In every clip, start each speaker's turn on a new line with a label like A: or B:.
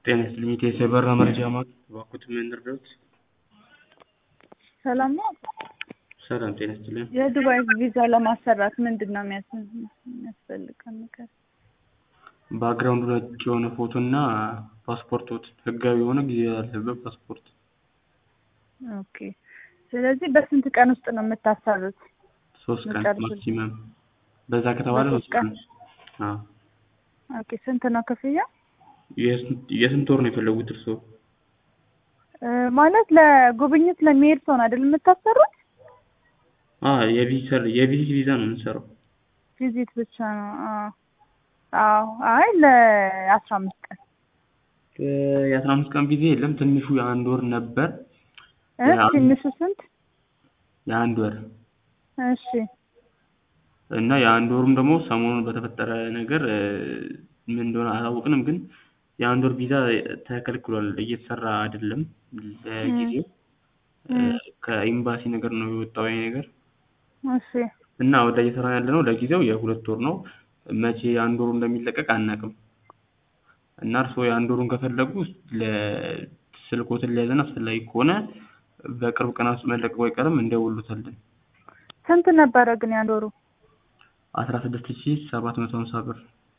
A: ጤና ይስጥልኝ የኢትዮ የበረራ መረጃ ማዕከል እባክዎትን ምን ልርዳዎት?
B: ሰላም ነው።
A: ሰላም ጤና ይስጥልኝ።
B: የዱባይ ቪዛ ለማሰራት ምንድን ነው የሚያስ- የሚያስፈልገው ነገር?
A: ባክግራውንዱ ነጭ የሆነ ፎቶ እና ፓስፖርቶት ህጋዊ የሆነ ጊዜ ያለበት ፓስፖርት።
B: ኦኬ። ስለዚህ በስንት ቀን ውስጥ ነው የምታሰሩት?
A: ሶስት ቀን
B: መጨረሻ-
A: ማክሲመም በዛ ከተባለ
B: በሶስት
A: ሶስት ቀን።
B: ቀን?
A: አዎ።
B: ኦኬ። ስንት ነው ክፍያ?
A: የስንት የስንት ወር ነው የፈለጉት እርስዎ?
B: እ፣ ማለት ለጉብኝት ለሚሄድ ሰው ነው አይደል የምታሰሩት?
A: አዎ የቪዚተር የቪዚት ቪዛ ነው የምንሰራው።
B: ቪዚት ብቻ ነው? አዎ። አዎ። አይ ለአስራ አምስት ቀን
A: እ፣ የአስራ አምስት ቀን ቪዛ የለም ትንሹ የአንድ ወር ነበር።
B: እ፣
A: ያ-
B: ትንሹ ስንት?
A: የአንድ ወር
B: እሺ።
A: እና የአንድ ወሩም ደግሞ ሰሞኑን በተፈጠረ ነገር እ፣ ምን እንደሆነ አላወቅንም፣ ግን የአንድ ወር ቪዛ ተከልክሏል፣ እየተሰራ አይደለም ለጊዜው። እ፣
B: እም።
A: ከኤምባሲ ነገር ነው የወጣው ይሄ ነገር
B: እሺ።
A: እና ወደ እየሰራ ያለ ነው ለጊዜው የሁለት ወር ነው። መቼ የአንድ ወሩ እንደሚለቀቅ አናውቅም። እና እርስዎ የአንድ ወሩን ከፈለጉ ለስልኮትን ሊያዘን አስፈላጊ ከሆነ በቅርብ ቀናት ውስጥ መለቀቁ አይቀርም እንደውሉታለን።
B: ስንት ነበረ ግን የአንድ ወሩ?
A: አስራ ስድስት ሺ ሰባት መቶ ሀምሳ ብር።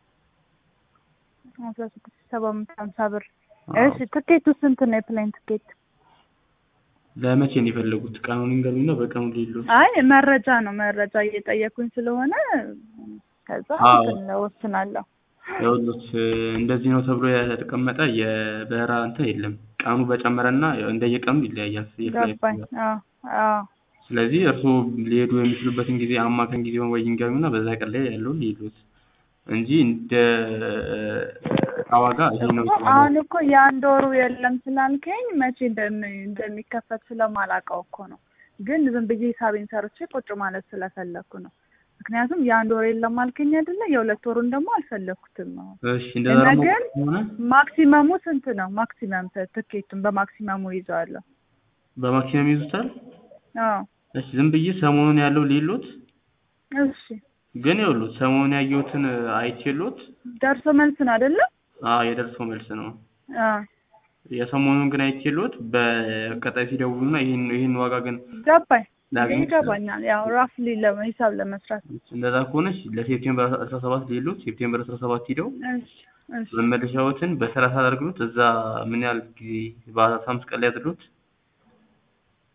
B: አስራ ስድስት ሰባት መቶ ሀምሳ ብር።
A: አዎ።
B: እሺ። ትኬቱ ስንት ነው? የፕሌን ትኬት?
A: ለመቼ ነው የፈለጉት? ቀኑን ይንገሩኝና በቀኑ ሊሉት።
B: አይ መረጃ ነው መረጃ እየጠየኩኝ ስለሆነ ከዛ
A: አዎ።
B: እንትን እወስናለሁ።
A: ይኸውልዎት እንደዚህ ነው ተብሎ የተቀመጠ የበረራ እንትን የለም። ቀኑ በጨመረና እንደየቀኑ ይለያያል። የፍላይት
B: ገባኝ።
A: ብዛት።
B: አዎ አዎ
A: ስለዚህ እርስዎ ሊሄዱ የሚችሉበትን ጊዜ አማካኝ ጊዜውን ወይ ይንገሩኝና በዛ ቀን ላይ ያለውን ሊሉት እንጂ እንደ እቃ ዋጋ ይሄ ነው
B: እኮ
A: ይባላል።
B: አሁን እኮ የአንድ ወሩ የለም ስላልከኝ መቼ እንደሚ- እንደሚከፈት ስለማላውቀው እኮ ነው። ግን ዝም ብዬ ሂሳቤን ሰርቼ ቁጭ ማለት ስለፈለኩ ነው። ምክንያቱም የአንድ ወር የለም አልከኝ አይደለ? የሁለት ወሩን ደግሞ አልፈለኩትም ነው።
A: እሺ እንደዛ ደግሞ
B: ነገር
A: ከሆነ
B: ማክሲመሙ ስንት ነው? ማክሲመም ት- ትኬቱን በማክሲመሙ ይዘዋለሁ።
A: በማክሲመም ይዙታል።
B: አዎ
A: እሺ ዝም ብዬ ሰሞኑን ያለው ሊሉት
B: እሺ።
A: ግን ይኸውልዎት ሰሞኑን ያየሁትን አይቼልዎት
B: ደርሶ መልስ ነው አይደለ?
A: አዎ የደርሶ መልስ ነው።
B: አዎ
A: የሰሞኑን ግን አይቼልዎት በቀጣይ ሲደውሉና ይህን ይህን ዋጋ ግን
B: ገባኝ
A: ላገኝ
B: ይገባኛል። ያው ራፍሊ ሂሳብ ለመስራት
A: እንደዛ ከሆነች ለሴፕቴምበር አስራ ሰባት ሊሉት ሴፕቴምበር አስራ ሰባት ሂደው
B: እሺ እሺ
A: መመለሻዎትን በሰላሳ አድርግሉት እዛ ምን ያህል ጊዜ በአስራ አምስት ቀን ላይ ያድርሉት